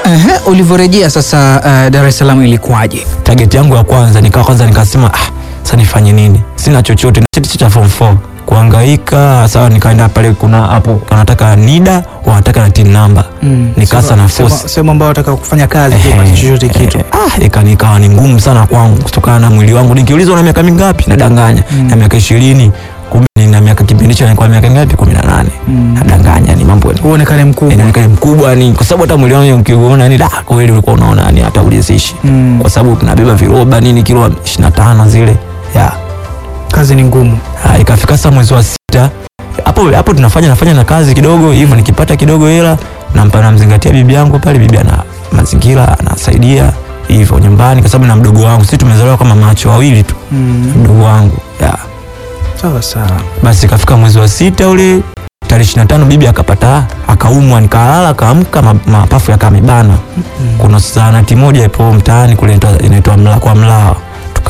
Ehe, ulivyorejea sasa uh, Dar es Salaam ilikuwaje? target yangu ya kwanza nikawa kwanza nikasema ah, sasa nifanye nini? Sina chochote na cheti cha form 4 kuhangaika. Sawa, nikaenda pale, kuna hapo wanataka NIDA wanataka na tin number nikasa na Sehemu- force sehemu ambao wataka kufanya kazi Ehe, kupata chochote kitu. eh, ah, ika- nikawa ni ngumu sana kwangu kutokana na mwili wangu. Nikiulizwa na miaka mingapi, nadanganya na miaka ishirini, kumbe nina miaka kipindi hicho nilikuwa miaka mingapi? kumi na nane. Nadanganya, ni mambo Uonekane mkubwa. inaonekana mkubwa ni kwa sababu hata mwili wangu ukiuona ni da kweli ulikuwa unaona ni hata ulizishi Mm. kwa sababu tunabeba viroba nini kilo 25 zile ya Kazi ni ngumu. Ah, ikafika sasa mwezi wa sita hapo hapo tunafanya nafanya na kazi kidogo hivyo nikipata kidogo hela nampa namzingatia bibi yangu pale bibi ana mazingira anasaidia hivyo nyumbani kwa sababu na mdogo wangu sisi tumezaliwa kama macho wawili tu Mm. mdogo wangu ya Sawa sawa. basi ikafika mwezi wa sita ule tarehe ishirini na tano bibi akapata akaumwa, nikalala akaamka, ma- mapafu yakamibana. Kuna zahanati moja ipo mtaani kule inaitwa- inaitwa mla, kwa Mlawa, tuka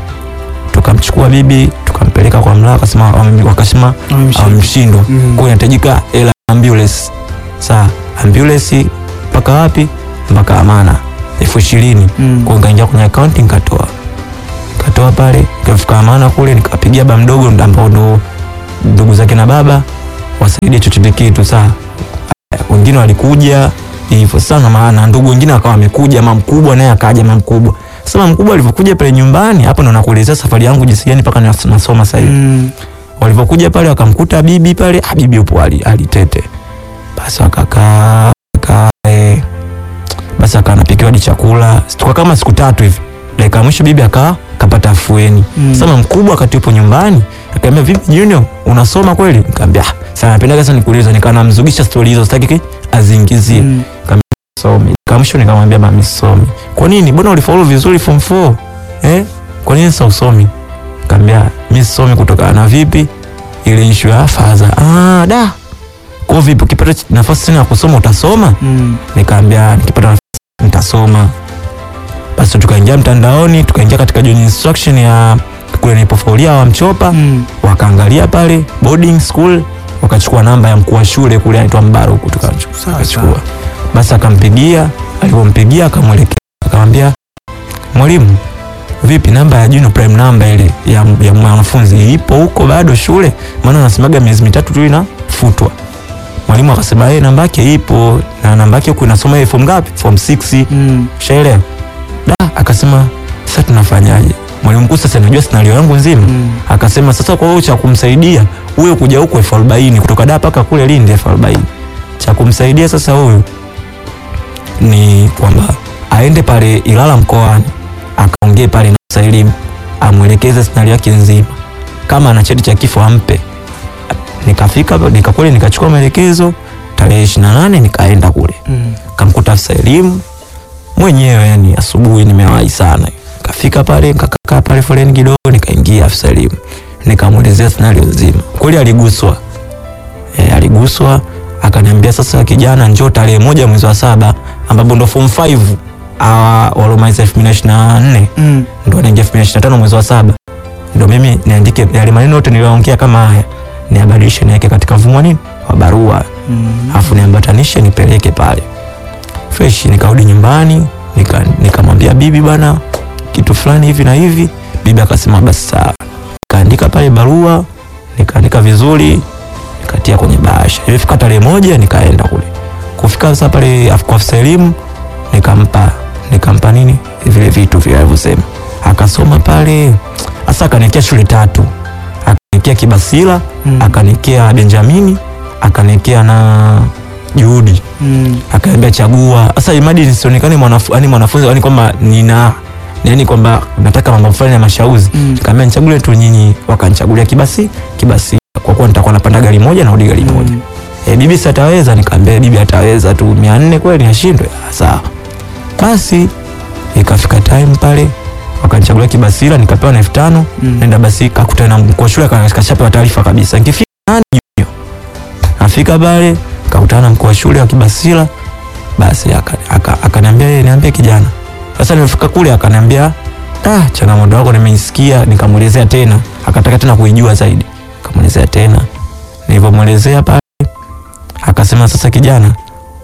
tukamchukua bibi tukampeleka kwa Mlawa, akasema wame- wakasema Wamemshindwa. amshindwa Mm. kwa hiyo inahitajika hela ambulance. Saa ambulance mpaka wapi? Mpaka Amana elfu ishirini Mm. kwa hiyo nikaingia kwenye akaunti nikatoa nikatoa pale nikafika Amana kule nikapigia baba mdogo ambao ndo ndugu zake na baba wasaidie chochote kitu. Saa wengine walikuja hivyo sana, maana ndugu wengine akawa wamekuja, mama mkubwa naye akaja, mama mkubwa. Sasa mama mkubwa alivyokuja pale nyumbani, hapo ndo nakuelezea safari yangu jinsi gani mpaka nas- nasoma sasa hivi Mm. walivyokuja pale wakamkuta bibi pale, ah, bibi upo ali, alitete. Basi wakakaa kaa, eh, basi akawa anapikiwa hadi chakula tuka kama siku tatu hivi. Dakika ya mwisho bibi akawa kapata afueni. Mm. Sasa mkubwa wakati yupo nyumbani akaambia, vipi Junior, unasoma kweli? Nikamwambia ah, sana napenda sasa nikuuliza, nikaa namzugisha stori hizo, sitaki ki- aziingizie Mm. somi. Kamsho nikamwambia mami somi. Kwa nini? Mbona ulifaulu vizuri form 4? Eh? Kwa nini sasa usomi? Nikamwambia mimi sisomi kutokana na vipi? Ile issue ya faza. Ah, da. Kwa vipi ukipata ch- nafasi tena ya kusoma utasoma? Mm. Nikamwambia nikipata nafasi nitasoma. Basi tukaingia mtandaoni, tukaingia katika join instruction ya kule nilipofolia wa Mchopa, Mm. wakaangalia pale boarding school, wakachukua namba ya mkuu wa shule kule anaitwa Mbaruku tukachukua Sawa, akachukua. sawa. Basi akampigia, alipompigia akamwelekea, akamwambia mwalimu, vipi namba ya Juno prime namba ile ya, ya mwanafunzi ipo huko bado shule? Maana anasemaga miezi mitatu tu inafutwa. Mwalimu akasema yeye namba yake ipo na namba yake huko inasoma ile form ngapi? Form 6. Mm. Ushaelewa? Da, akasema sasa tunafanyaje? Mwalimu mkuu sasa anajua scenario yangu nzima. Mm. Akasema sasa kwa hiyo cha kumsaidia huyo kuja huko elfu arobaini kutoka Dar mpaka kule Lindi elfu arobaini cha kumsaidia sasa huyu ni kwamba aende pale Ilala mkoani akaongee pale na afisa elimu amwelekeze scenario yake nzima, kama ana cheti cha kifo ampe. Nikafika nikakule nikachukua maelekezo tarehe 28 nikaenda kule Mm. kamkuta afisa elimu mwenyewe, yani asubuhi nimewahi sana. Nikafika pale nikakaa pale foleni kidogo, nikaingia afisa elimu nikamwelezea scenario nzima. Kweli aliguswa e, aliguswa akaniambia, sasa kijana, njoo tarehe moja mwezi wa saba ambapo ndo form 5 awa walomaliza 2024 Mm. ndo anaingia 2025 mwezi wa saba ndo mimi niandike yale maneno yote niliyoongea kama haya niabadilishe niweke katika mfumo wa nini wa barua Mm. afu niambatanishe nipeleke pale fresh. Nikarudi nyumbani nika- nikamwambia bibi, bwana kitu fulani hivi na hivi. Bibi akasema basi sawa. Nikaandika pale barua, nikaandika vizuri, nikatia kwenye bahasha. Ilifika tarehe moja nikaenda kule. Kufika sasa pale af- kwa afisa elimu nikampa nikampa nini vile vitu vile alivyosema, akasoma pale. Sasa akaniwekea shule tatu, akaniwekea Kibasila Mm. akaniwekea Benjamini akaniwekea na Juhudi Mm. akaambia chagua. Sasa imadi nisionekane mwanafu, yani mwanafunzi yani kwamba nina yani kwamba nataka mambo fulani ya mashauzi Mm. kaambia nichagulie tu nyinyi, wakanichagulia Kibasi Kibasi kwa kuwa nitakuwa napanda gari moja na rudi gari moja. Mm. E, bibi si ataweza? Nikaambia bibi ataweza tu, mia nne kweli ashindwe? Ah, Sawa. Basi ikafika time pale wakanichagulia Kibasila nikapewa na elfu tano Mm. nenda basi kakutana na mkuu wa shule aka- kashapewa taarifa kabisa, nikifika nani junior, nafika pale kakutana na mkuu wa shule wa Kibasila, basi akaniambia aka, akaniambia yeye niambie kijana. Sasa nimefika kule akaniambia ah, changamoto yako nimeisikia, nikamwelezea tena, akataka tena kuijua zaidi, nikamwelezea tena, nilivyomwelezea pale akasema sasa kijana,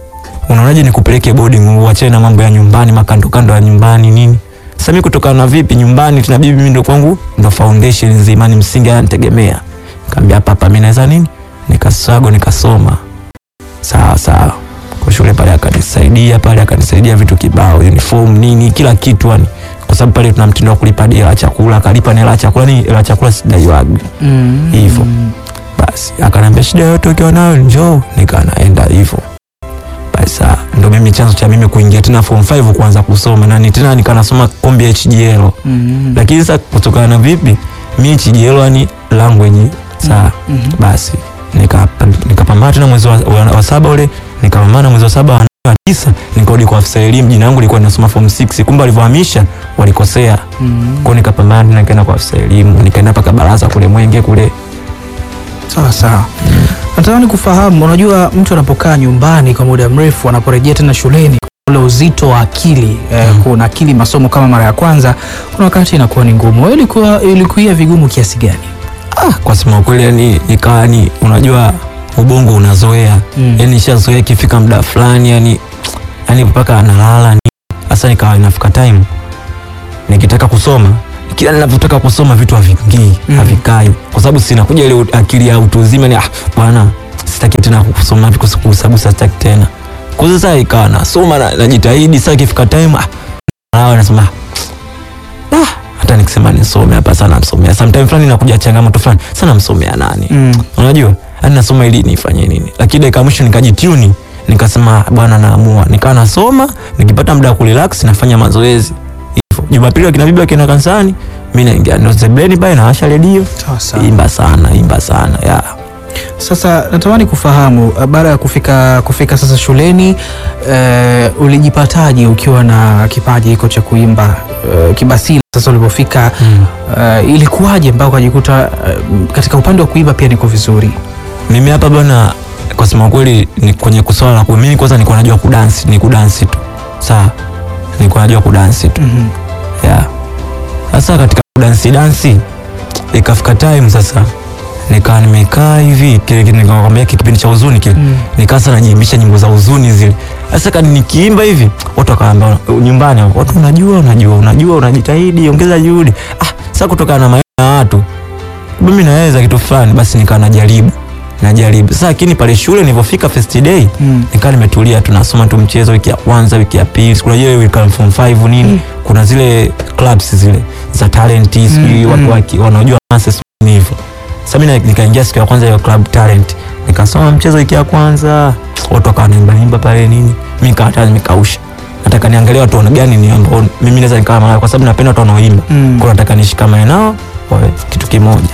unaonaje nikupeleke boarding uachane na mambo ya nyumbani makando kando ya nyumbani nini sasa mimi kutokana na vipi nyumbani tuna bibi mimi ndo kwangu ndo foundation nzima ni msingi ananitegemea nikamwambia hapa hapa mimi naweza nini nikasago nikasoma sawa sawa kwa shule pale akanisaidia pale akanisaidia vitu kibao uniform nini kila kitu yani kwa sababu pale tuna mtindo wa kulipa hadi hela ya chakula akalipa na hela ya chakula ni hela ya chakula sidaiwagi Mm. Hivyo. basi akaniambia shida yote ukiwa nayo njoo nikaa naenda hivyo basi saa, ndo mimi chanzo cha mimi kuingia tena form 5 kuanza kusoma na ni tena nikaa nasoma kombi ya HGL Mm. lakini sasa kutokana na vipi mi HGL yani language saa Mhm. basi nikapa- nikapambana tena mwezi wa, wa, wa saba ule nikapambana mwezi wa saba wa nane, wa tisa nikarudi kwa afisa elimu jina langu lilikuwa linasoma form 6 kumbe walivyohamisha walikosea Mm. kwao nikapambana tena nikaenda kwa afisa elimu nikaenda mpaka baraza kule Mwenge kule Sawa sawa. Natamani kufahamu, unajua mtu anapokaa nyumbani kwa muda mrefu, anaporejea tena shuleni, ule uzito wa akili eh, kuna akili masomo kama mara ya kwanza, kuna wakati inakuwa ni ngumu. Wewe ilikuwa ilikuwa vigumu kiasi gani? ah, kwa sema kweli yani nikawa yani unajua ubongo unazoea Mm. yani nishazoea ikifika muda fulani yani yani mpaka analala ni hasa nikawa inafika time nikitaka kusoma kila ninavyotaka kusoma vitu havingii Mm. havikai kwa sababu sinakuja ile akili ya utu uzima ni ah bwana sitaki tena kusoma vitu kuhesabu sitaki tena kwa sasa ikawa nasoma na- najitahidi sasa ikifika time ah nalawa nasema ah hata nikisema nisome hapa sana msomea sometime fulani nakuja changamoto fulani sana msomea nani Mm. unajua yani nasoma ili nifanye nini lakini dakika ya mwisho nikajituni nikasema bwana naamua nikawa nasoma nikipata muda wa kurelax nafanya mazoezi hivyo jumapili wakina bibi wakienda kanisani mi naingia ndo sebleni pale nawasha redio Sawa sawa. imba sana imba sana ya Sasa natamani kufahamu uh, baada ya kufika kufika sasa shuleni uh, ulijipataje ukiwa na kipaji hiko cha kuimba uh, kibasili? Sasa ulipofika uh, ilikuwaje mpaka ukajikuta uh, katika upande wa kuimba pia niko vizuri? mimi hapa bwana kwa sema kweli ni kwenye kuswala la ku- mimi kwanza nilikuwa najua kudansi ni kudansi tu sawa nilikuwa najua kudansi tu Mhm. ya sasa katika dansi dansi ikafika time sasa nikaa nimekaa hivi kile kile nikakwambia kile kipindi cha huzuni kile Mm. nikaa sana najiimbisha nyimbo za huzuni zile sasa kani nikiimba hivi watu wakaambia nyumbani watu unajua unajua unajua unajitahidi ongeza juhudi ah sasa kutokana na maneno ya watu mimi naweza kitu fulani basi nikaa najaribu najaribu sasa lakini pale shule nilivyofika first day Mm. nikaa nimetulia tunasoma tu mchezo wiki ya kwanza wiki ya pili unajua hiyo wiki ya form 5 nini Mm. kuna zile clubs zile za talent sijui Mm, watu mm. waki- wanaojua dances ni hivyo sasa mimi na- nikaingia siku ya kwanza hiyo club talent nikasoma mchezo wiki ya kwanza watu wakawa naimba imba pale nini mimi nikawa tayari nimekausha nataka niangalie watu wana gani ni ambao mimi naweza nikawa nao kwa sababu napenda watu wanaoimba Mm. kwa nataka nishikamane nao wawe kitu kimoja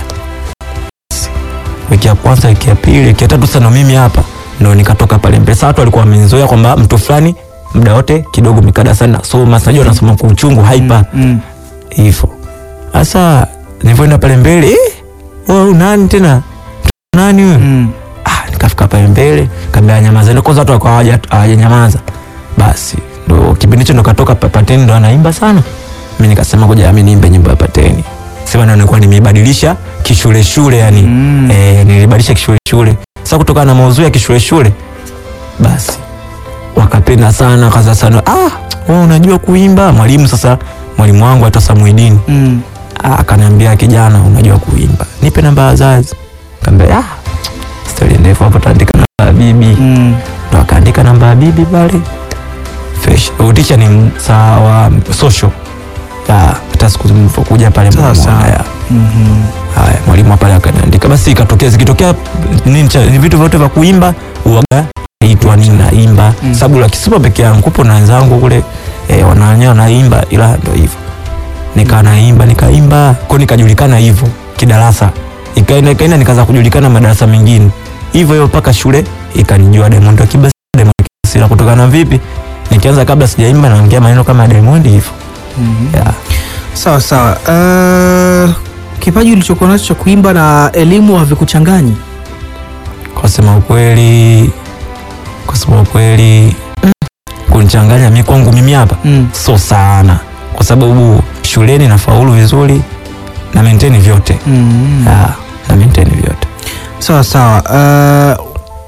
wiki ya kwanza wiki ya pili wiki ya tatu sana mimi hapa ndo nikatoka pale mbele sasa watu walikuwa wamenizoea kwamba mtu fulani muda wote kidogo mikada sana nasoma sinajua nasoma kwa uchungu haipa Mm. hivyo sasa nilivyoenda pale mbele eh, wewe nani tena nani wewe Mm. ah, nikafika pale mbele kaambia nyamaza ndio kwanza watu wakawa hawaja- hawajanyamaza basi ndo kipindi hicho ndo katoka Pa- pateni ndo anaimba sana mi nikasema ngoja mi niimbe nyimbo ya pateni sema ndo nilikuwa nimebadilisha kishule shule yani Mm. eh, nilibadilisha kishule shule sasa kutokana na maudhui ya kishule shule basi wakapenda sana kaza sana ah wewe unajua kuimba mwalimu sasa mwalimu wangu hata Samuidini Mm. Ah, akaniambia kijana unajua kuimba nipe namba ya wazazi kaambia ah stori ndefu hapo taandika namba ya bibi Mm. ndo akaandika namba ya bibi pale fresh uticha ni saa wa social Ya, hata siku mlipokuja pale Sawa, mlimuona, sawa. ya. Mhm. haya mwalimu pale akaniandika basi ikatokea zikitokea nini cha- ni vitu vyote vya kuimba uaga naitwa nini naimba Mm. sababu la kisipo peke yangu kupo na wenzangu kule eh, wananya naimba ila ndo hivyo nikaa naimba nikaimba ko nikajulikana hivyo kidarasa ikaenda ikaenda nikaanza kujulikana madarasa mengine hivyo hivyo mpaka shule ikanijua Diamond wa Kibasi Diamond wa Kibasi na kutokana na vipi nikianza kabla sijaimba naongea maneno kama ya Diamond hivyo Mhm. yeah. Sawa sawa. Uh, kipaji ulichokuwa nacho cha kuimba na elimu havikuchanganyi? kwa sema ukweli kwa sema ukweli mm, kunichanganya mi kwangu mimi hapa Mm. so sana kwa sababu shuleni nafaulu vizuri na maintain vyote Mm. yeah, na maintain vyote Sawa sawa. Uh,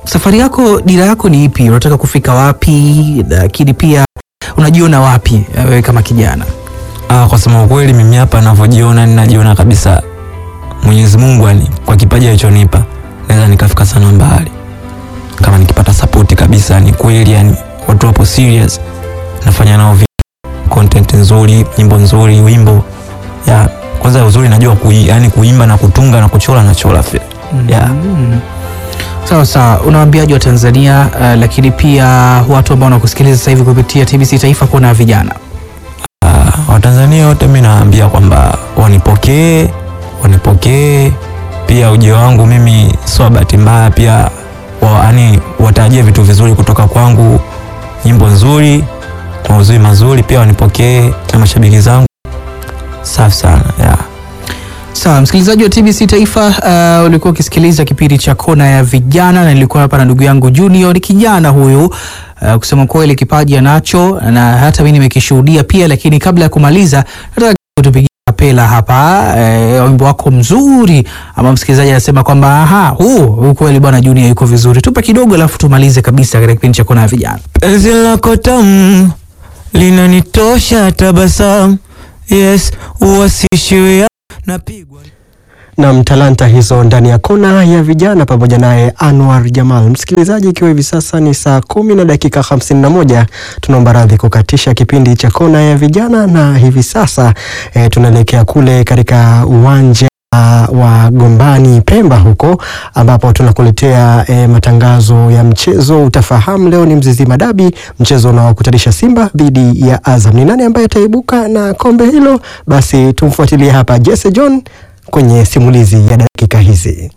safari yako, dira yako ni ipi? Unataka kufika wapi? Lakini pia unajiona wapi eh, wewe kama kijana? Ah, kwa sema ukweli mimi hapa ninavyojiona ninajiona kabisa Mwenyezi Mungu yani kwa kipaji alichonipa naweza nikafika sana mbali. Kama nikipata support kabisa ni kweli yani watu wapo serious nafanya nao vitu content nzuri, nyimbo nzuri, wimbo. Ya, kwanza uzuri najua kui, yani kuimba na kutunga na kuchora na chora pia. Yeah. Mm. Sawa sawa, unawaambiaje wa Tanzania uh, lakini pia watu ambao wanakusikiliza sasa hivi kupitia TBC Taifa Kona ya Vijana? Ah, Watanzania wote mimi nawaambia kwamba wanipokee, wanipokee pia ujio wangu mimi sio bahati mbaya, pia wa, yani watarajie vitu vizuri kutoka kwangu, nyimbo nzuri, mauzuri mazuri, pia wanipokee na mashabiki zangu. Safi sana yeah. Sawa, msikilizaji wa TBC Taifa, uh, ulikuwa ukisikiliza kipindi cha Kona ya Vijana na nilikuwa hapa na ndugu yangu Junior. Ni kijana huyu uh, kusema kweli kipaji anacho na hata mimi nimekishuhudia pia, lakini kabla ya kumaliza nataka kutupigia kapela hapa eh, wimbo wako mzuri ama msikilizaji anasema kwamba aha, huu huu kweli bwana Junior yuko vizuri. Tupe kidogo alafu tumalize kabisa katika kipindi cha Kona ya Vijana. Penzi lako tamu linanitosha tabasamu, yes, uwasishiwe napigwa na mtalanta hizo ndani ya kona ya vijana pamoja naye Anwar Jamal. Msikilizaji, ikiwa hivi sasa ni saa kumi na dakika hamsini na moja tunaomba radhi kukatisha kipindi cha kona ya vijana, na hivi sasa e, tunaelekea kule katika uwanja wa Gombani Pemba huko ambapo tunakuletea e, matangazo ya mchezo. Utafahamu leo ni Mzizima Dabi, mchezo unaokutanisha Simba dhidi ya Azam. Ni nani ambaye ataibuka na kombe hilo? Basi tumfuatilie hapa Jesse John kwenye simulizi ya dakika hizi.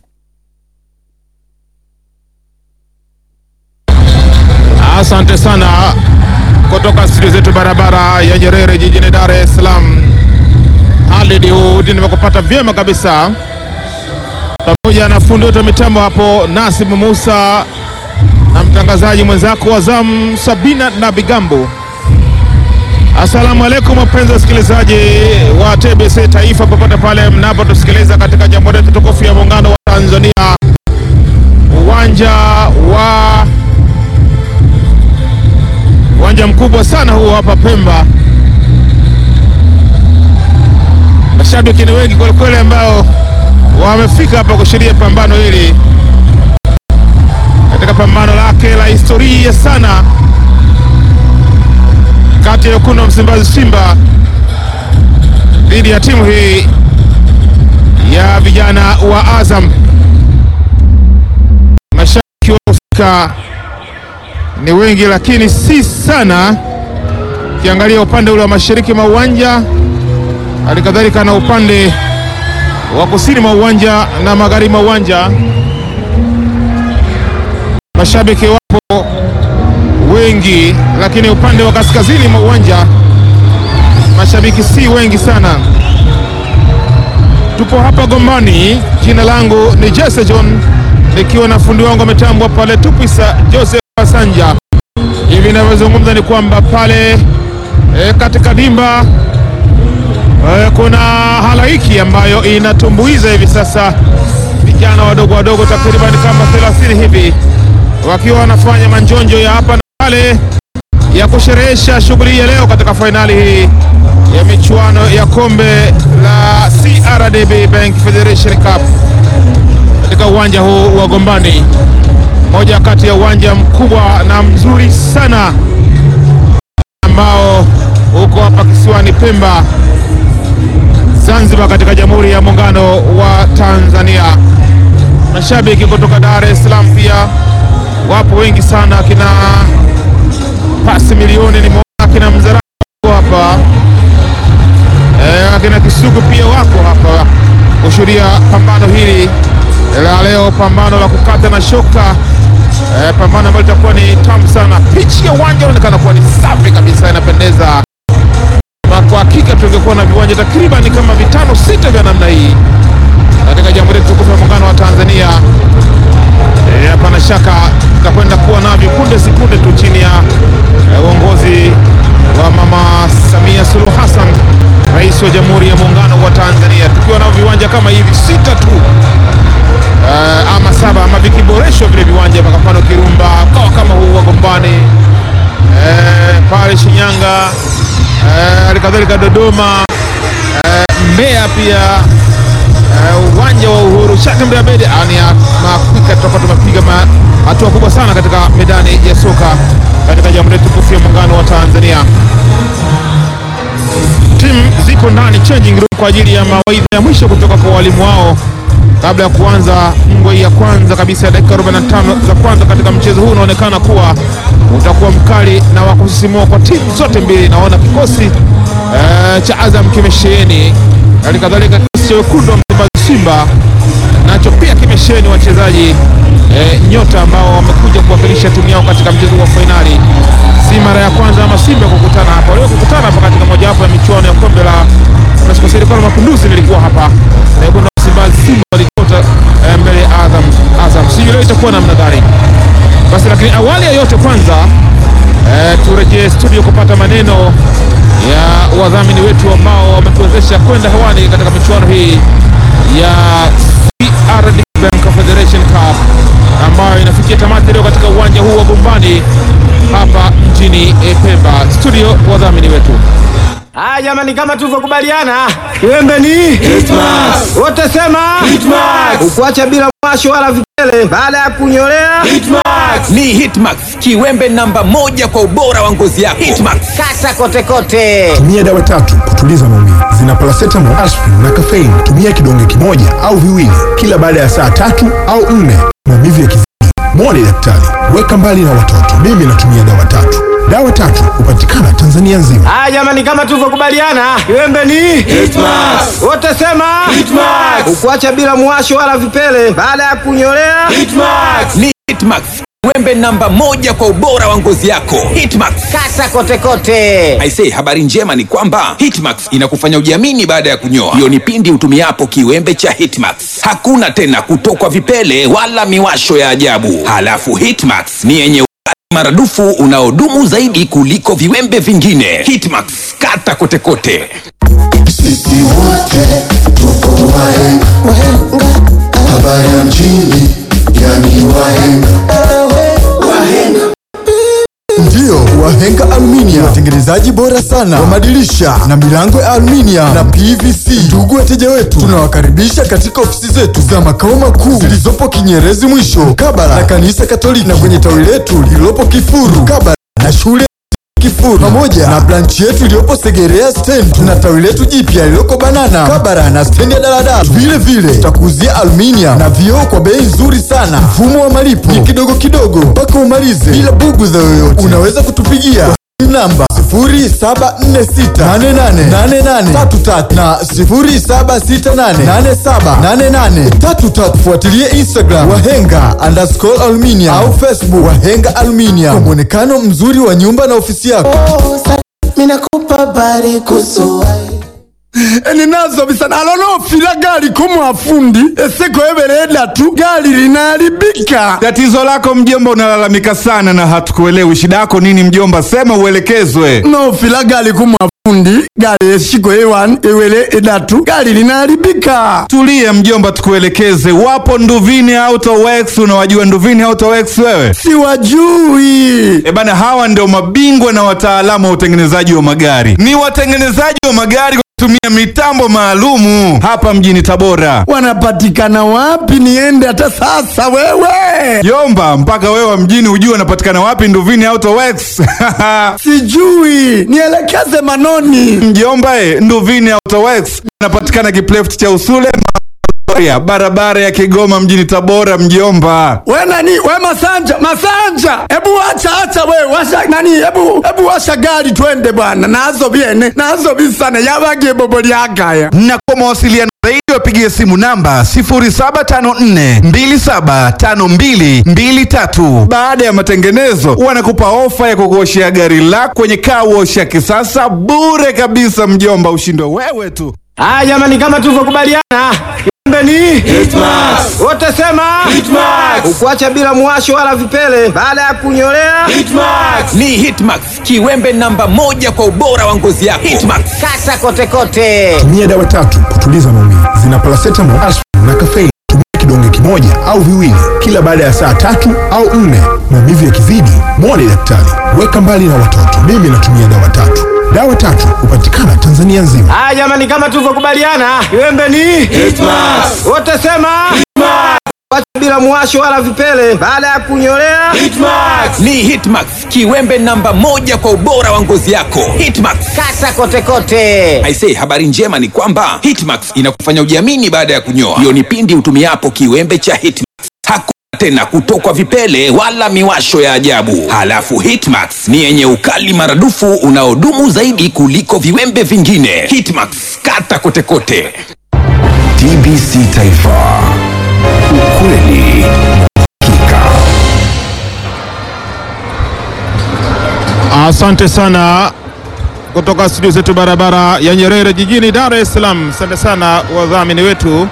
Asante sana kutoka studio zetu barabara ya Nyerere jijini Dar es Salaam. Halid Hudi, nimekupata vyema kabisa, pamoja na fundi wetu wa mitambo hapo Nasib Musa na mtangazaji mwenzako wa zamu Sabina na Bigambo. Asalamu alaikum wapenzi wasikilizaji wa TBC Taifa popote pale mnapotusikiliza katika Jamhuri yetu tukufu ya Muungano wa Tanzania, uwanja wa uwanja mkubwa sana huu hapa Pemba. Mashabiki ni wengi kwelikweli ambao wamefika hapa kushuhudia pambano hili katika pambano lake la historia sana kati ya wekundu wa Msimbazi Simba dhidi ya timu hii ya vijana wa Azam. Mashabiki waliofika ni wengi, lakini si sana, ukiangalia upande ule wa mashariki mwa uwanja, hali kadhalika na upande wa kusini mwa uwanja na magharibi mwa uwanja, mashabiki wapo wengi, lakini upande wa kaskazini mwa uwanja mashabiki si wengi sana. Tupo hapa Gombani, jina langu ni Jesse John, nikiwa na fundi wangu ametambwa pale Tupisa Joseph Masanja. Hivi ninavyozungumza ni kwamba pale e, katika dimba e, kuna halaiki ambayo inatumbuiza hivi sasa vijana wadogo wadogo takriban kama 30 hivi wakiwa wanafanya manjonjo ya hapa na pale ya kusherehesha shughuli ya leo katika fainali hii ya michuano ya kombe la CRDB Bank Federation Cup katika uwanja huu wa Gombani, moja kati ya uwanja mkubwa na mzuri sana ambao uko hapa kisiwani Pemba, Zanzibar, katika Jamhuri ya Muungano wa Tanzania. Mashabiki kutoka Dar es Salaam pia wapo wengi sana, akina pasi milioni nimeona, akina Mzaramo hapa e, akina Kisugu pia wako hapa kushuhudia pambano hili la leo, pambano la kukata na shoka e, pambano ambalo litakuwa ni tamu sana. Pichi ya uwanja inaonekana kuwa ni safi kabisa, inapendeza. Na kwa hakika tungekuwa na viwanja takriban kama vitano sita vya namna hii katika Jamhuri ya Tukufu ya Muungano wa Tanzania. Hapana e, shaka tutakwenda kuwa navyo punde si punde tu chini ya uongozi e, wa Mama Samia Suluhu Hassan, Rais wa Jamhuri ya Muungano wa Tanzania, tukiwa nao viwanja kama hivi sita tu e, ama saba ama vikiboreshwa vile kwenye viwanja vya mfano Kirumba, mkoa kama huu wa Gombani eh, pale Shinyanga eh, halikadhalika Dodoma eh, Mbeya pia eh, uwanja wa Uhuru Sheikh Mbeya Bedi ni makwika, tutakuwa tumepiga ma- hatua kubwa sana katika medani ya soka katika Jamhuri tukufu ya Muungano wa Tanzania. Timu zipo ndani changing room kwa ajili ya mawaidha ya mwisho kutoka kwa walimu wao kabla ya kuanza ngwe ya kwanza kabisa ya dakika 45 za kwanza katika mchezo huu unaonekana kuwa utakuwa mkali na wa kusisimua kwa timu zote mbili. Naona kikosi eh, cha Azam kimesheheni, hali kadhalika kikosi cha wekundu wa Msimbazi Simba nacho pia kimesheheni wachezaji eh, nyota ambao wamekuja kuwakilisha timu yao katika mchezo wa fainali. Si mara ya kwanza ama Simba kukutana hapa, walio kukutana hapa katika mojawapo ya michuano ya kombe la serikali mapinduzi lilikuwa hapa na wekundu wa Msimbazi Simba walikota eh, mbele ya Azam. Azam sijui leo itakuwa namna gani basi, lakini awali ya yote kwanza eh, turejee studio kupata maneno ya wadhamini wetu ambao wametuwezesha kwenda hewani katika michuano hii ya CRDB Bank Confederation Cup ambayo inafikia tamati leo katika uwanja huu wa Gombani hapa mjini eh, Pemba. Studio wadhamini wetu Haya jamani, kama tulivyokubaliana, kiwembe ni Hitmax. Wote sema Hitmax. Ukuacha bila mwasho wala vipele baada ya kunyolea Hitmax. Ni Hitmax, kiwembe namba moja kwa ubora wa ngozi yako. Hitmax. Kata kote kote. Tumia dawa tatu kutuliza maumivu. Zina paracetamol, aspirin na caffeine. Tumia kidonge kimoja au viwili kila baada ya saa tatu au nne. Maumivu yakizidi, mwone daktari. Weka mbali na watoto. Mimi natumia dawa tatu. Dawa tatu hupatikana Tanzania nzima. Haya jamani, kama tulivyokubaliana, kiwembe ni Hitmax. Wote sema Hitmax. Ukuacha bila mwasho wala vipele baada ya kunyolea Hitmax. Ni Hitmax, kiwembe namba moja kwa ubora wa ngozi yako. Hitmax. Kata kote kote. Aisee, habari njema ni kwamba Hitmax inakufanya ujiamini baada ya kunyoa. Hiyo ni pindi utumiapo kiwembe cha Hitmax. Hakuna tena kutokwa vipele wala miwasho ya ajabu. Halafu Hitmax ni yenye ukali maradufu unaodumu zaidi kuliko viwembe vingine. Hitmax, kata kote kote. Sisi wote tuko wahenga, wahenga. Habari ya mjini, yani wahenga, wahenga. Ndiyo, Wahenga Aluminium, watengenezaji bora sana wa madirisha na milango ya aluminium na PVC. Ndugu wateja wetu, tunawakaribisha katika ofisi zetu za makao makuu zilizopo Kinyerezi mwisho mkabala na kanisa Katoliki na kwenye tawi letu lililopo Kifuru mkabala na shule Kifuru pamoja na branchi yetu iliyopo Segerea stand. Tuna tawi letu jipya lililoko Banana Kabara na stendi ya daladala. Vile vile tutakuuzia aluminium na vioo kwa bei nzuri sana. Mfumo wa malipo ni kidogo kidogo mpaka umalize bila bughudha yoyote. Unaweza kutupigia kwa simu namba 0746888833 na 0768878833. Fuatilie Instagram Wahenga underscore aluminium au Facebook Wahenga Aluminium kwa mwonekano mzuri wa nyumba na ofisi yako. minakupa habari kuhusu ninazo bisana alonofila gali kumwafundi eseko ebereda tu gali linaharibika Tatizo lako mjomba, unalalamika sana na hatukuelewi. Shida yako nini mjomba? Sema uelekezwe. nofila gali kumwafundi gali eshiko ewan ewele edatu gali linaharibika Tulie mjomba, tukuelekeze. Wapo Nduvini Auto Works. Unawajua Nduvini Auto Works wewe? siwajui E bana, hawa ndio mabingwa na wataalamu wa utengenezaji wa magari. Ni watengenezaji wa magari kwa kutumia mitambo maalumu hapa mjini Tabora. wanapatikana wapi niende hata sasa wewe Yomba, mpaka wewe wa mjini ujue wanapatikana wapi Nduvini Auto Works. sijui nielekeze manoni Mjomba e, Nduvini Auto Works anapatikana Kipleft cha Usule Maria, barabara ya Kigoma mjini Tabora. Mjomba, we nani we masanja masanja hebu acha acha we washa nani hebu hebu washa gari twende bwana nazo biene nazo bisana yabagie bobo lyagaya na kwa mawasiliano zaidi wapigie simu namba 0754275223. Baada ya matengenezo, wanakupa ofa ya kukuoshea gari lako kwenye car wash ya kisasa bure kabisa. Mjomba, ushindwe wewe tu. Haya jamani, kama tulivyokubaliana, kiwembe ni Hitmax. Wote sema Hitmax. Ukuacha bila mwasho wala vipele baada ya kunyolea Hitmax. Ni Hitmax, kiwembe namba moja kwa ubora wa ngozi yako. Hitmax. Kata kote kote. Tumia dawa tatu kutuliza maumivu. Zina paracetamol, aspirin na caffeine. Tumia kidonge kimoja kimoja au viwili kila baada ya saa tatu au nne. Maumivu yakizidi, mwone daktari. Weka mbali na watoto. Mimi natumia dawa tatu. Dawa tatu hupatikana Tanzania nzima. Haya jamani, kama tulivyokubaliana, kiwembe ni Hitmax. Wote sema Hitmax. Wacha bila muwasho wala vipele baada ya kunyolea Hitmax. Ni Hitmax, kiwembe namba moja kwa ubora wa ngozi yako. Hitmax. kata kote kote. Aisee, habari njema ni kwamba Hitmax inakufanya ujiamini baada ya kunyoa. Hiyo ni pindi utumiapo kiwembe cha Hitmax. Hakuna tena kutokwa vipele wala miwasho ya ajabu. Halafu Hitmax ni yenye ukali maradufu unaodumu zaidi kuliko viwembe vingine. Hitmax, kata kote kote. TBC Taifa, ukweli na hakika. Asante sana kutoka studio zetu barabara ya Nyerere jijini Dar es Salaam. Asante sana wadhamini wetu,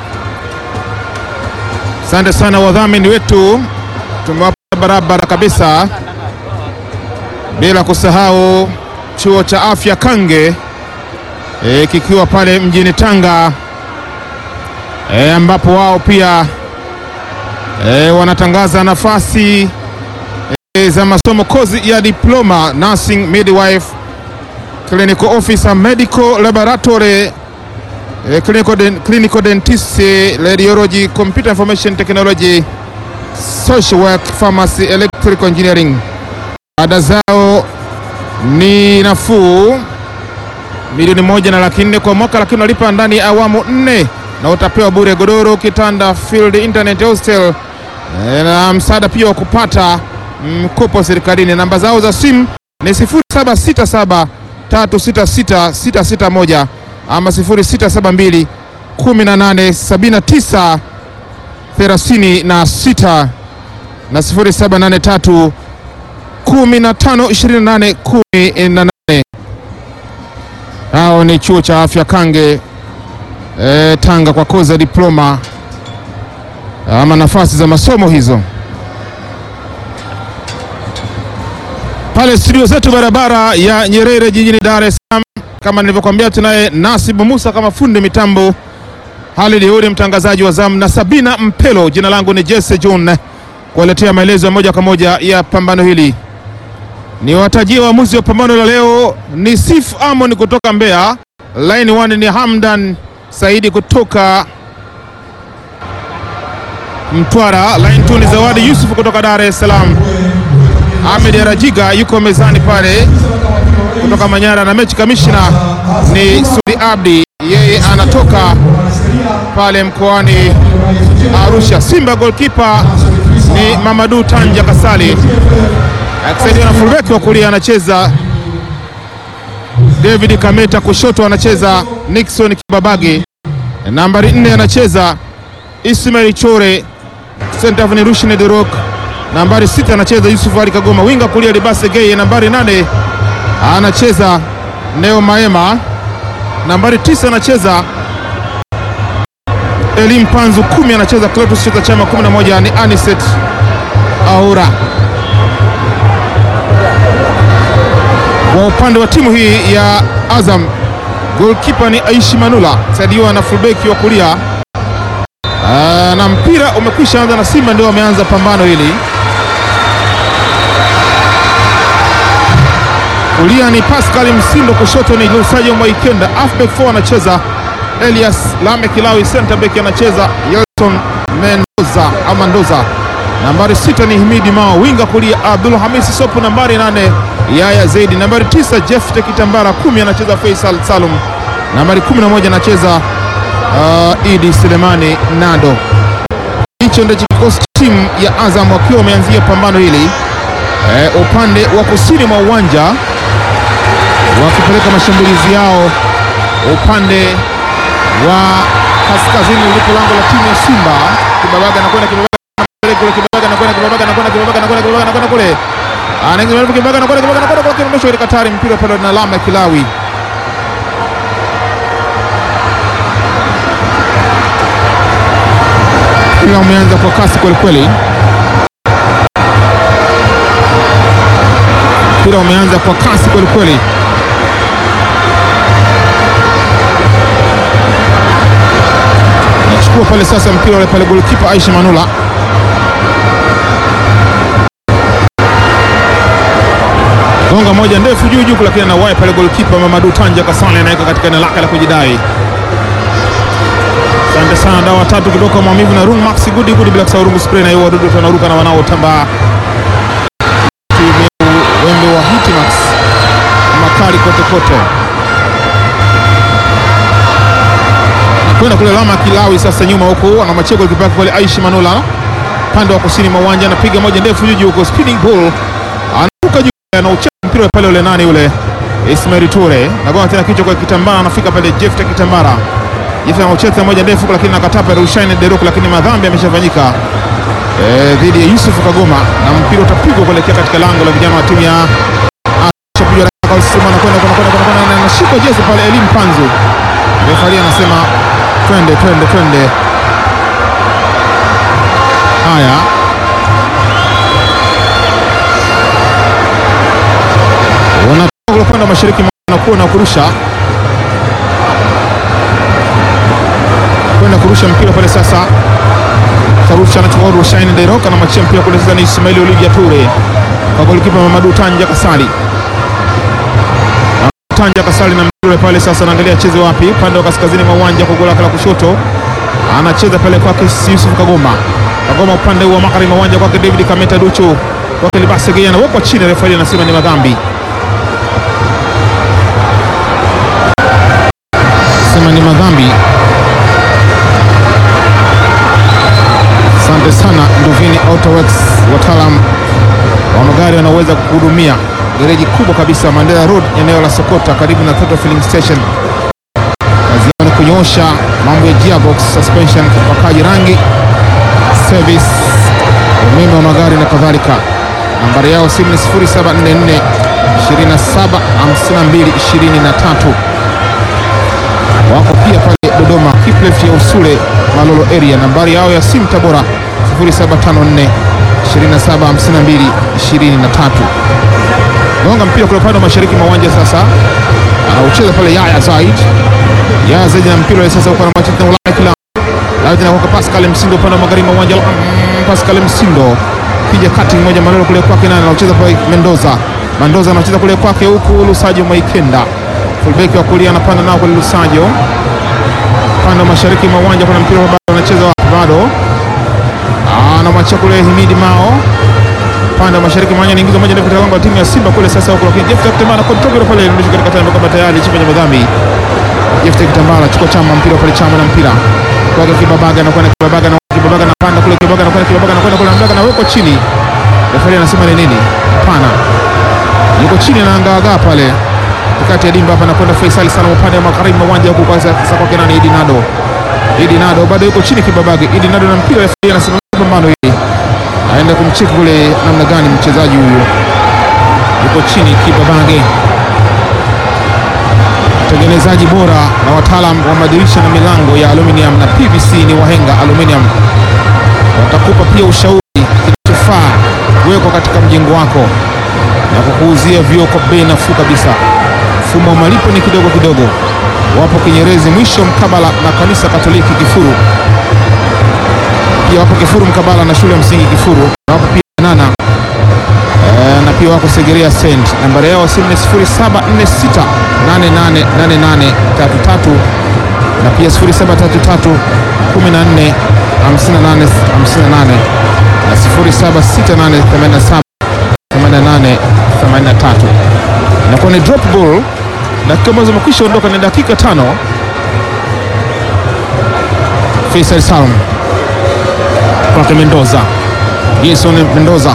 asante sana wadhamini wetu, tumewapa barabara kabisa, bila kusahau chuo cha afya Kange e, kikiwa pale mjini Tanga e, ambapo wao pia e, wanatangaza nafasi e, za masomo kozi ya diploma nursing midwife clinical officer medical laboratory eh, clinical, den, clinical dentist eh, radiology computer information technology social work pharmacy electrical engineering ada zao ni nafuu milioni moja na laki nne kwa mwaka lakini unalipa ndani ya awamu nne na utapewa bure godoro kitanda field internet hostel eh, na msaada pia wa kupata mkopo serikalini namba zao za simu ni 0767 366 661 ama 0672 1879 36 na 0783 15 28 18. Hao ni chuo cha afya Kange e, Tanga kwa kozi ya diploma ama nafasi za masomo hizo. pale studio zetu barabara ya Nyerere jijini Dar es Salaam. Kama nilivyokuambia, tunaye Nasibu Musa kama fundi mitambo, Halid Huri mtangazaji wa zamu, na Sabina Mpelo. Jina langu ni Jesse John, kuwaletea maelezo ya moja kwa moja ya pambano hili. Ni watajie waamuzi wa pambano la leo ni Sif Amon kutoka Mbeya, line 1 ni Hamdan Saidi kutoka Mtwara, line 2 ni Zawadi Yusuf kutoka Dar es Salaam. Ahmed Rajiga yuko mezani pale kutoka Manyara, na mechi kamishna ni Sudi Abdi, yeye anatoka pale mkoani Arusha. Simba goalkeeper ni Mamadu Tanja Kasali, akisaidiwa na fullback wa kulia anacheza David Kameta, kushoto anacheza Nixon Kibabage, nambari nne anacheza Ismail Chore, center of Rushine De Rock nambari sita anacheza Yusuf Ali Kagoma, winga kulia Libase Geye, nambari nane anacheza Neo Maema, nambari tisa anacheza Elim Panzu, kumi anacheza Cletus Chota Chama, kumi na moja ni Aniset Aura. Kwa upande wa timu hii ya Azam, goalkeeper ni Aishi Manula, saidiwa na fullback wa kulia Aa, na mpira umekwisha anza na Simba ndio wameanza pambano hili. Kulia ni Pascal Msindo, kushoto ni Lusajo Mwaikenda, halfback 4 anacheza Elias Lame Kilawi, center back anacheza Yelton Mendoza ama Ndoza, nambari sita ni Himidi Mao, winga kulia Abdul Hamisi Sopu, nambari nane Yaya Zaidi, nambari tisa Jeff Tekitambara, kumi anacheza Faisal Salum, nambari kumi na moja anacheza uh, Idi Selemani Nado. Hicho ndicho kikosi cha timu ya Azam wakiwa wameanzia pambano hili e, upande wa kusini mwa uwanja wakipeleka mashambulizi yao upande wa kaskazini ulipo lango la timu ya Simba. Kibabaga anakwenda Kibabaga kule, Kibabaga anakwenda Kibabaga anakwenda Kibabaga anakwenda Kibabaga anakwenda kule, anaingia Kibabaga anakwenda Kibabaga anakwenda kule, kimesho katika hatari, mpira pale na alama ya Kilawi mpira umeanza kwa kasi kwelikweli, mpira umeanza kwa kasi kwelikweli. chukua pale sasa mpira ule pale, golikipa Aisha Manula gonga moja ndefu juu juu, lakini anawai pale golikipa Mamadu Tanja Kasale anaweka katika eneo lake la kujidai. Asante sana, dawa tatu kutoka maumivu na Rung Max Gudi Gudi, bila kusahau Rungu spray na hiyo wadudu wanaruka na wanaotambaa. Wembe wa Hitmax makali kote kote, kwenda kule Lama Kilawi sasa, nyuma huko ana machego kipaka kule Aishi Manula pande wa kusini mwa uwanja, anapiga moja ndefu juu juu huko, spinning ball anaruka juu, anaucheza mpira pale ule nani ule Ismail Ture, nagonga tena kichwa kwa kitambara, anafika pale Jefta Kitambara Jefta anaucheza moja ndefu, lakini nakataa pale Rushaine Derok, lakini madhambi yameshafanyika eh, dhidi ya Yusuf Kagoma na mpira utapigwa kuelekea katika lango la vijana wa timu ya anashika jezi pale Elim Panzu, refari anasema twende twende twende. Haya, wanatoka upande wa mashariki nakuwa na kurusha kwenda kurusha mpira pale sasa Tarusha anachukua Rushaine Dairoka na machia mpira kule sasa ni Ismail Olivia Ture kwa golikipa Mamadu Tanja Kasali. Tanja Kasali na mpira pale sasa anaangalia acheze wapi, upande wa kaskazini mwa uwanja kwa gola la kushoto. Anacheza pale kwake Yusuf Kagoma. Kagoma upande wa magharibi mwa uwanja kwake David Kameta Duchu. Kwake Libase Geyana wako chini, refa anasema ni madhambi. Sema ni madhambi. Asante sana Nduvini Autoworks, wataalam wa magari wanaweza kuhudumia gereji kubwa kabisa Mandela Road, eneo la Sokota, karibu na Total Filling Station. Kazi yao ni kunyoosha mambo ya gearbox, suspension, upakaji rangi, service, umeme wa magari na kadhalika. Nambari yao simu ni 0744 27 52 23. Wako pia pale Dodoma, Kiplef ya Usule Malolo area. Nambari yao ya simu Tabora 0754 27 52 23. Gonga mpira kule upande wa mashariki mwa uwanja sasa, anaucheza pale Yaya Zaid. Yaya Zaid na mpira sasa uko na machi na Ulaya kila Lazima na kwa Pascal Msindo upande wa magharibi mwa uwanja. Pascal Msindo kija kati moja Malolo kule kwake, na anaucheza pale Mendoza. Mendoza anacheza kule kwake, huku Lusajo Maikenda fullback wa kulia anapanda nao kule Lusajo upande wa mashariki mwa uwanja. Kuna mpira bado anacheza wapi? Bado anamwachia kule Himidi Mao upande wa mashariki mwanya niingiza moja ndefu katika lango la timu ya Simba kule sasa, huko lakini Jeff Kitambala kontrol pale ndio katika tano kama tayari chini ya madhambi. Jeff Kitambala chukua chama mpira pale chama na mpira kwa Kibabaga na kwenda Kibabaga na Kibabaga na panda kule Kibabaga na kwenda Kibabaga na kwenda kule Mbaga na weko chini. Refa anasema ni nini? Hapana, yuko chini na angaagaa pale kati ya dimba hapa na kwenda Faisal sana upande wa magharibi mwa uwanja huko, kwa sasa kwa Kenani Idi Nado. Idi Nado bado yuko chini Kibabage. Idi Nado na mpira refa anasema pambano hili aenda kumcheki kule namna gani mchezaji huyu yuko chini Kibabage. Watengenezaji bora na wataalam wa madirisha na milango ya aluminium na PVC ni Wahenga Aluminium, watakupa pia ushauri kinachofaa kuwekwa katika mjengo wako na kukuuzia vioo kwa bei nafuu kabisa. Mfumo wa malipo ni kidogo kidogo. Wapo Kinyerezi mwisho mkabala na kanisa Katoliki Kifuru pia wapo Kifuru mkabala na shule ya msingi Kifuru, na wapo pia Nana e, na pia wako Segerea Send. Nambari yao simu ni 0746 888833 na pia 0733 14 58 58 na 076887 88 83. Inakuwa ni drop goal, dakika ambazo zimekwisha ondoka ni dakika tano. Faisal Salum kwake Mendoza, Jason Mendoza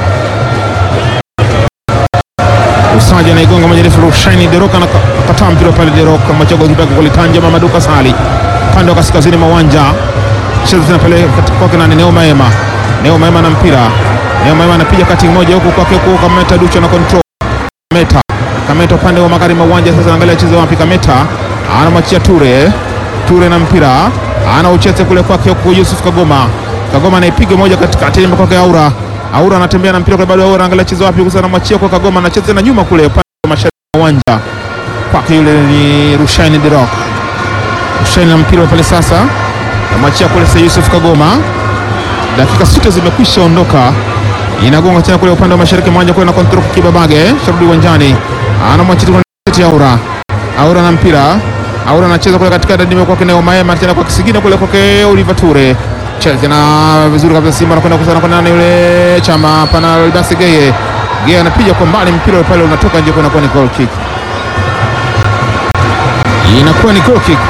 usaji anaigonga moja refu Rushaini Deroka na kataa mpira pale Deroka machago kibaki kulitanja Mamadu Kasali pande wa kaskazini mwa uwanja cheza tena pale kwake nani Neo Maema Neo Maema na mpira Neo Maema anapiga kati moja huku kwake huku Kameta Ducho na control Kameta Kameta upande wa magharibi mwa uwanja sasa angalia cheza wapi Kameta anamwachia Ture Ture na mpira ana ucheze kule kwake huku Yusuf Kagoma Kagoma anaipiga moja katikati ile kwake Aura. Aura anatembea na mpira kwa bado Aura angalia chezo wapi sasa anamwachia kwa Kagoma anacheza na nyuma kule upande wa mashariki wa uwanja. Kwake yule ni Rushaini Dirok. Rushaini na mpira pale sasa. namwachia kule Sir Yusuf Kagoma. Dakika sita zimekwisha ondoka, inagonga tena kule upande wa mashariki mwanja kule na kontrol Kibabage, sharudi uwanjani, anamwachia tena Aura. Aura na mpira, Aura anacheza kule katika dadime kwake Neo Maema, tena kwa kisigino kule kwake Oliver Ture, cheza tena vizuri kabisa, Simba anakwenda kusana kwa nani yule chama pana Libasi Geye, Geye anapiga kwa mbali, mpira pale unatoka nje, kunakuwa ni goal kick, inakuwa ni goal kick.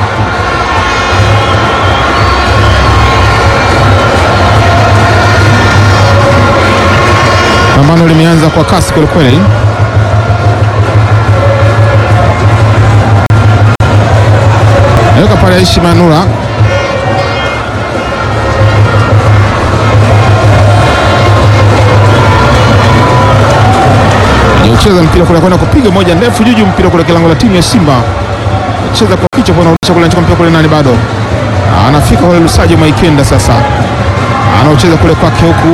Pambano limeanza kwa kasi kwelikweli. Naweka pale Aishi Manura ucheza mpira kule kwenda kupiga moja ndefu juju, mpira kule kilango la timu ya Simba, cheza kwa kichwa kwa anarudisha kule anachukua mpira kule nani, bado anafika kule Lusajo Maikenda, sasa anaocheza kule kwake huku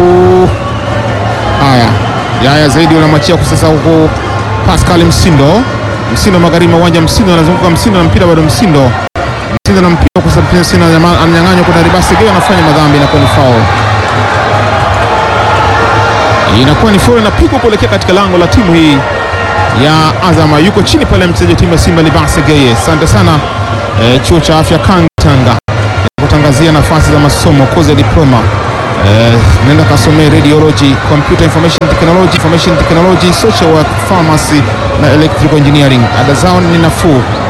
Haya, Yaya zaidi unamwachia kwa sasa huko Pascal Msindo. Msindo magharibi mwa uwanja, Msindo anazunguka, Msindo na mpira bado, Msindo Msindo na mpira kwa sababu Msindo ananyang'anywa, kuna Ribasi Geo anafanya madhambi, inakuwa ni foul, inakuwa ni foul, inapigwa kuelekea katika lango la timu hii ya Azama. Yuko chini pale mchezaji wa timu ya Simba Libasi Geye. Asante sana eh, chuo cha afya Kangtanga kutangazia nafasi za masomo kozi ya diploma Eh, nenda kasomee radiology, computer information technology, information technology, social work, pharmacy na electrical engineering. Ada zao ni nafuu